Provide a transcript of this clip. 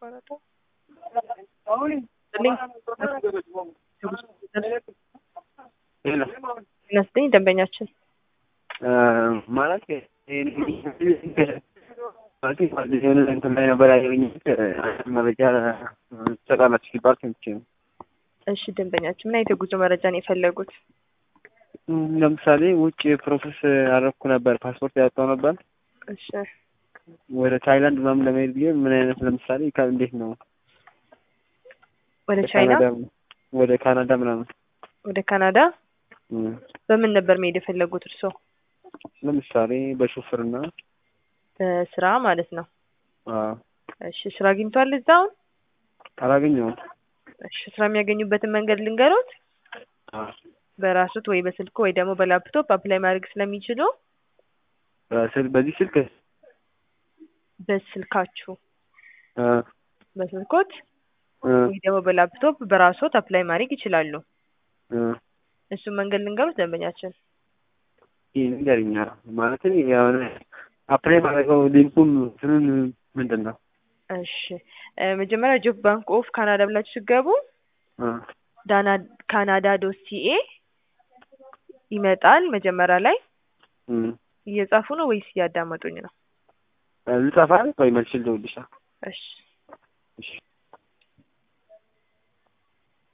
የተቋረጠው? ይመስለኝ ደንበኛችን ማለት ማለት የሆነ እንትን ላይ ነበር ያገኘሁት መረጃ ትሰጣላችሁ ሲባል ሰምቼ ነው። እሺ ደንበኛችን ምን አይነት የጉዞ መረጃ ነው የፈለጉት? ለምሳሌ ውጭ ፕሮሰስ አደረኩ ነበር፣ ፓስፖርት ያወጣው ነበር እሺ ወደ ታይላንድ ምናምን ለመሄድ ብዬ ምን አይነት ለምሳሌ ከ- እንዴት ነው ወደ ቻይና፣ ካናዳ ወደ ካናዳ ምናምን ወደ ካናዳ እም፣ በምን ነበር መሄድ የፈለጉት እርስዎ? ለምሳሌ በሹፍርና በስራ ማለት ነው። አዎ፣ እሺ ስራ አግኝቷል እዛ አሁን? አላገኘሁም። እሺ ስራ የሚያገኙበትን መንገድ ልንገሮት። አዎ፣ በራሱት ወይ በስልክ ወይ ደግሞ በላፕቶፕ አፕላይ ማድረግ ስለሚችሉ በስል- በዚህ ስልክ በስልካችሁ አ በስልኮት አ ወይ ደግሞ በላፕቶፕ በራሶት አፕላይ ማድረግ ይችላሉ። አ እሱን መንገድ ልንገሩት ደንበኛችን። ይህ ንገሪኛ ማለት የሆነ አፕላይ ማድረገው ሊንኩን እንትኑን ምንድን ነው? እሺ እ መጀመሪያ ጆብ ባንክ ኦፍ ካናዳ ብላችሁ ሲገቡ አ ዳና ካናዳ ዶት ሲኤ ይመጣል። መጀመሪያ ላይ እም፣ እየጻፉ ነው ወይስ እያዳመጡኝ ነው? ልጻፋል ወይ መልስ ልደውልልሻ? እሺ እሺ